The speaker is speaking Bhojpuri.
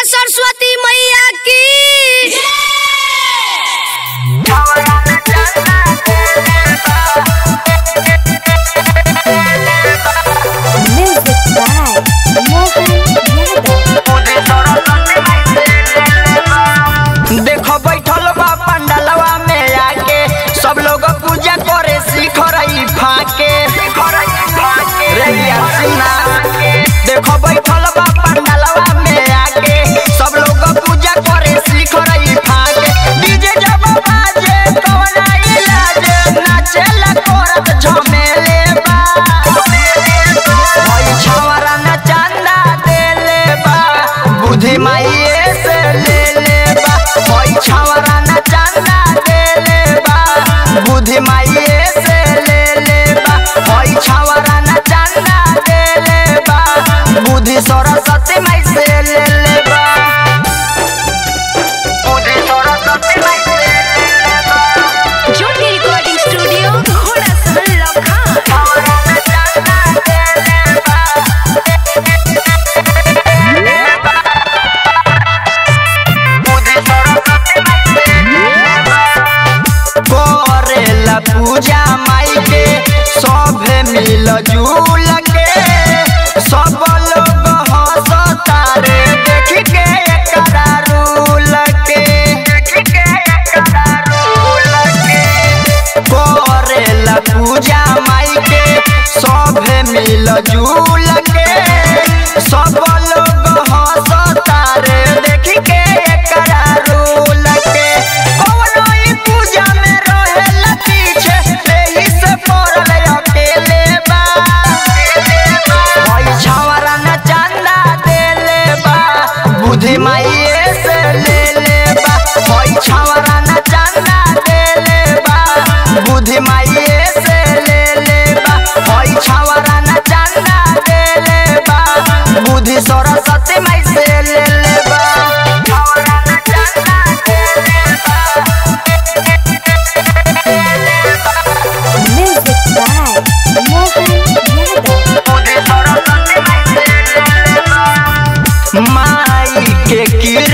सरस्वती मैया की Music by Mohan Yadav. देखो बैठल बा पंडलवा में आके सब लोग पूजा करे सीख रही फाके रे यार सुना देखो बैठल बा पंडलवा में आके सब लोग पूजा करे सीख रही फाके डीजे जब बाजे कौन इलाज नाचेल कोरत झमेले बा भाई छवरा न चंदा देले बा बुद्धि माइए से ले ले बा भाई छवरा न चंदा देले बा बुद्धि माइए से ले ले बा भाई छवरा न चंदा देले बा बुद्धि सरस्वती माई से ले ले बा बुद्धि सरस्वती माई से ले ले बा ज्योति रिकॉर्डिंग स्टूडियो घोड़ा सहल लखन छवरा न चंदा देले बा करेला पूजा माई के सभे मिल जुल के सब लोग हंसता रे देख के एकरा रूल के करेला पूजा माई के सभे मिल जुल के सब लोग हंसता रे देख के एकरा रूल के कौनो ई पूजा में रहेला पीछे एही से पड़ल अकेले बा भाई छावरा न चंदा देले बा बुद्धि माइए से ले ले बा भाई छावरा न चंदा देले बा बुद्धि माइए से ले ले बा भाई छावरा न चंदा देले बा बुद्धि सरस्वती माई से ले ले बा छावरा न चंदा देले बा Music by Mohan Yadav. माई के